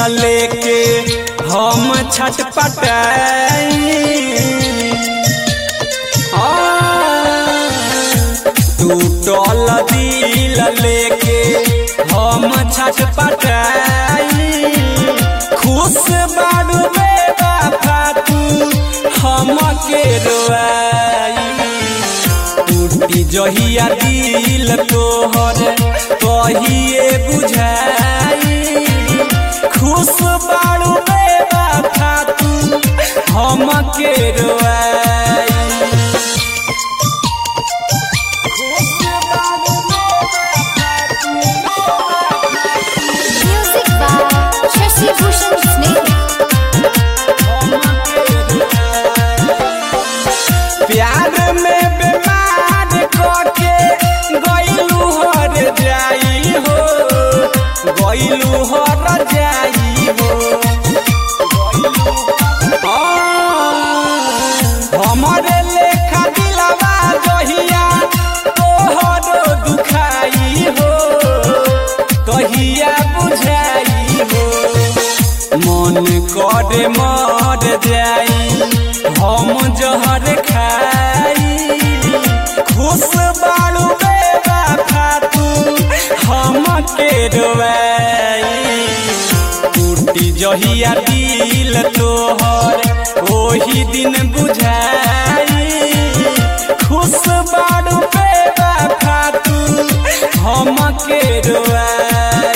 लेके हम छटपटाई टूटल दिल लेके हम छटपटाई खुश बाड़ू बेवफा तू हमके रोआई टूटी जहिया दिल तोहर कहिए बुझाई खुश बाड़ू बेवफा तू हमके रोआई Music by Shashi Bhushan Sneh. प्यार में बीमार कके गईलू हर जाई हो गईलू हर जाई हो हमारे लेखा दिलवा जहिया तोहर दुखाई हो कहिया बुझाई हो मन करे मर जाई हम जहर खाई खुश बाड़ू बेवफा तू हमके रोवाई टूटी जहिया दिल तोहर ओही दिन बुझाई खुश बाड़ू बेवफा तू हमके रोवाई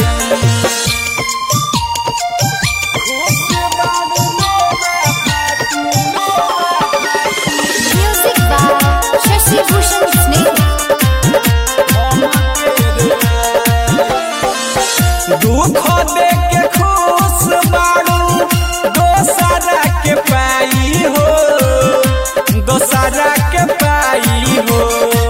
Music by Shashi Bhushan Sneh. दुख दे के खुश बाड़ू दोसरा के पाई हो दोसरा के पाई हो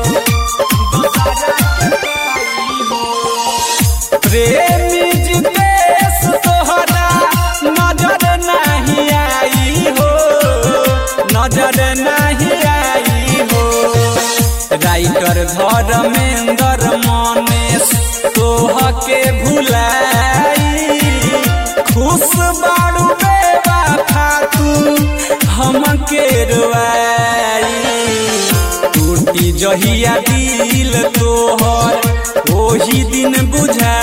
प्रेमी जितेश तोहरा नजर नहीं आई हो नजर नहीं आई हो राइटर धर्मेंद्र मनेश तोह के भुलाई खुश बाड़ू बेवफा तू हमके रोआई टूटी जहिया दिल तोहर ओही दिन बुझा